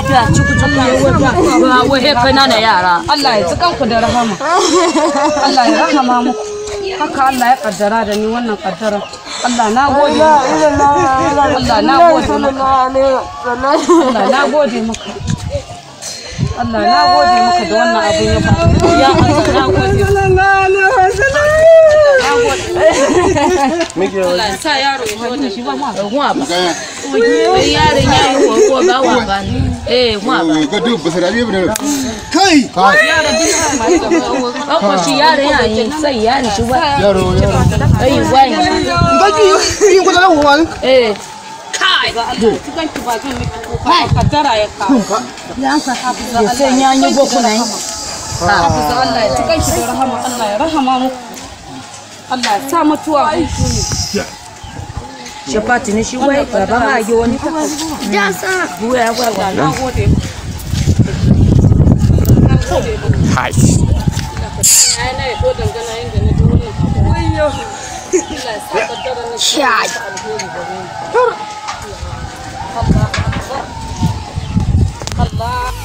lafiya ciku ciku ya wata ba wai kanana yara Allah ya tsikan ku da rahama Allah ya rahama muku haka Allah ya kaddara da ni wannan kaddara Allah na gode maka Allah na gode maka Allah na gode maka Allah na gode maka da wannan abin ya faru ya Allah na gode Allah ya sa yaro ya zo da shi ba ma Ruwa ba. Eh yaron ya yi wa ba wa ba. Eh wa ba. ka duk ba sai da kai Ko shi yaron ya yi sai ya ni shi ba. yaro yaro Eh wai. gaji yin kuda nan wani Eh ga Allah cikin ki ba zan miki kuka kaddara ya kawo ya sai ya yi goku nan. hafiza Allah ya cikin ki da rahama Allah ya rahama muku Allah ya sa mutuwa hutu ne Shafati ne shi wai baba ma yi wani. Ya sa. Buya ya gwa na gode Hai. ai na yato dangana inda na ji wannan abu wayo Allah ya sa kaddara na shi alheri gare ni Allah Allah